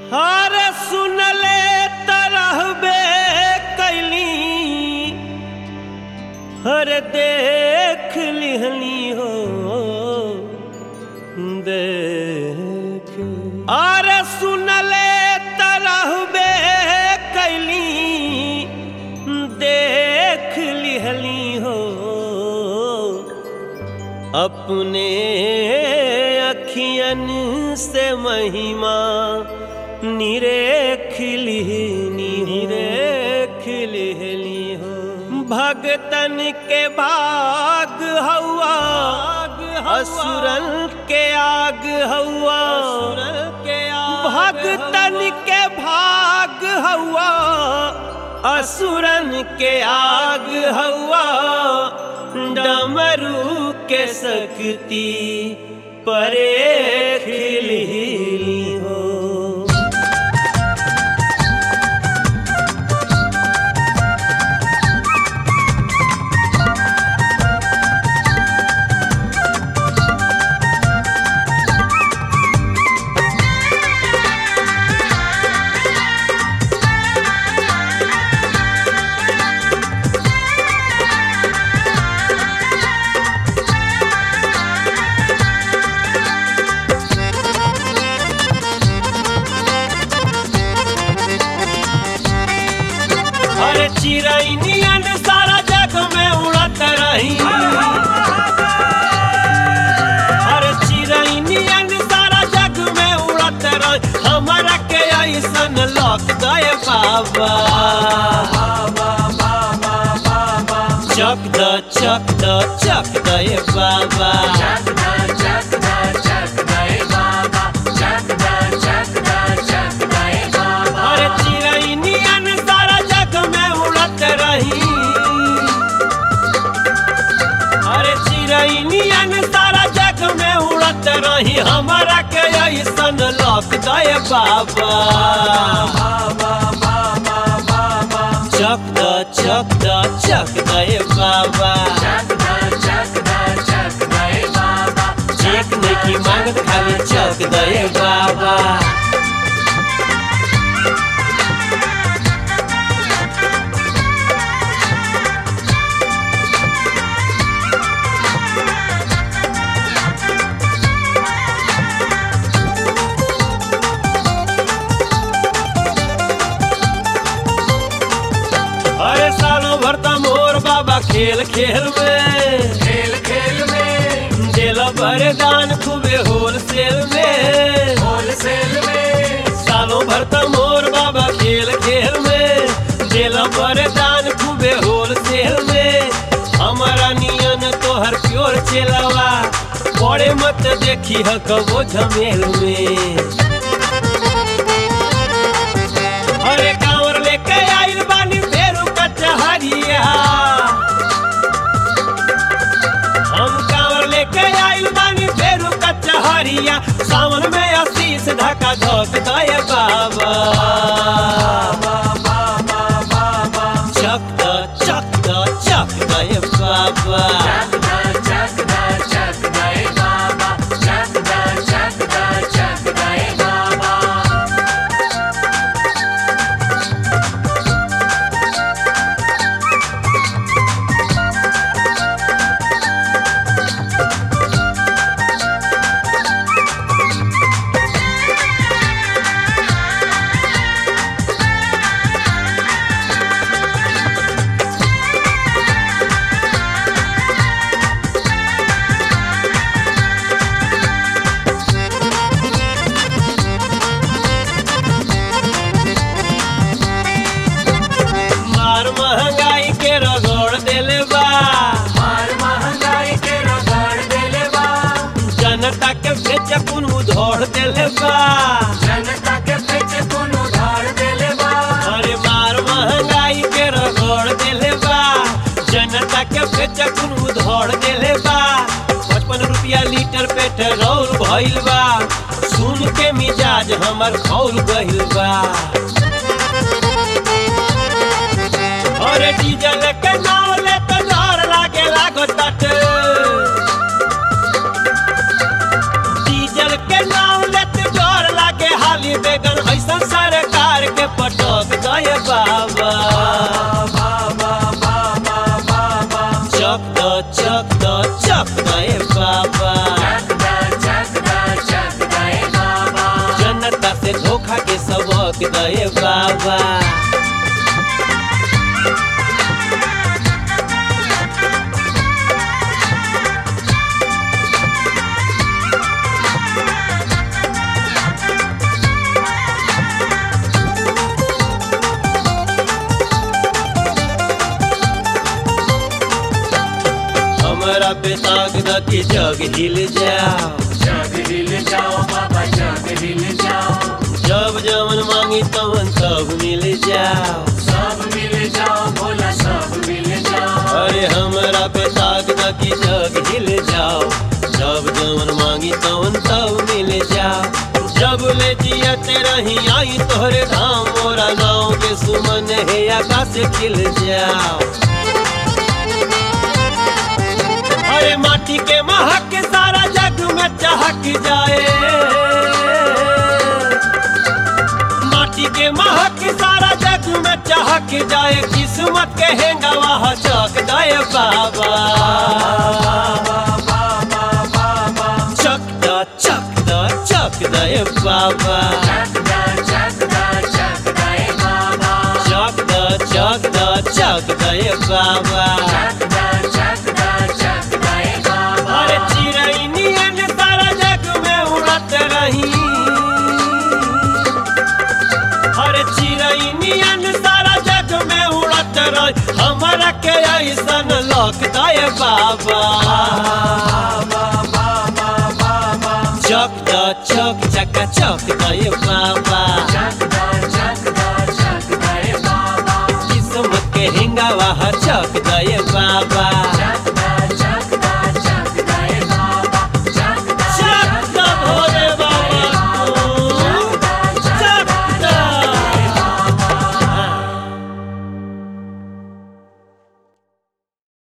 हर सुनले तरहबे कैली हर देख लिहली हो देख अरे सुनले तरहबे कैली देख लिहली हो अपने अखियन से महिमा निरेख लिहनी निरेख लिहली हो भगतन के भाग हवा असुरन के आग हवा के भगतन के भाग हवा असुरन के आग हवा डमरू के शक्ति परे खिली हो अरे चिरैनियन सारा जग में उड़त रही अरे चिरैनियन सारा जग में उड़त रही हमारा के ऐसन लौक गए बाबा चक द चक द चक दे बाबा अरे चिरैनियन सारा जग में उड़त रही अरे चिरैनियन सारा जग में उड़त रही हमारा के ऐसन लौक दे बाबा चक द चक द चक दे बाबा चेक नहीं की मांगत खाली चक दे बाबा अरे सालों भर त मोर बाबा खेल खेल में खेल खेल में दिल बरदान खूबे होलसेल में होलसेल में सालों भर त मोर बाबा खेल खेल में दिल बरदान खूबे होलसेल में हमारा नियन तोहर प्योर चेलावा बड़े मत देखी ह कबो झमेल में अरे कांवर लेके आइल बानी फेरू कचहरिया हम कांवर लेके आइल बानी फेरू कचहरिया सावन में आशीष ढका धक दे बाबा चक द चक द चक दे बाबा मार महंगाई के रगड़ देले बा जनता के बेच कुन उधोड़ देले बा अरे मार महंगाई के रगड़ देले बा जनता के बेच कुन उधोड़ देले बा पचपन रुपया लीटर पेट्रोल भइल बा सुन के मिजाज हमर खौल गइल बा अरे डीजल के नाव ले तो डर लागे लागो तट डीजल के नाव ले तो डर लागे हाली बेगन ऐसा चौक दे बाबा हमरा पे ताक द के जग हिल जाओ जग हिल जाओ बाबा जग हिल जाओ जब जवन मांगी तवन सब मिल जाओ सब मिल जाओ भोला सब मिल जाओ अरे हमरा पे ताक द के जग हिल जाओ जब जवन मांगी तवन सब मिल जाओ जब ले जिया तेरा ही आई तोहरे धाम मोरा गाँव के सुमन है आकाश खिल जाओ अरे माटी के महक सारा जग में चहक जाए माटी के महक सारा जग में चहक जाए किस्मत के हेंगा वहाँ चौक दाए बाबा चक दा चक दा चक दाए बाबा जग दा जग दा जग दाए बाबा चक दा चक दा चक दाए बाबा जग दा जग दा जग दाए बाबा अरे चिड़ै नियन सारा जग में उड़त रही अरे चिड़ै नियन सारा जग में उड़त रही हमरा के ऐसन लौक दाए बाबा चक द चक चका चक दाए बाबा जग दा जग दा जग दाए बाबा किस्मत के हिंगा वहाँ चक दाए बाबा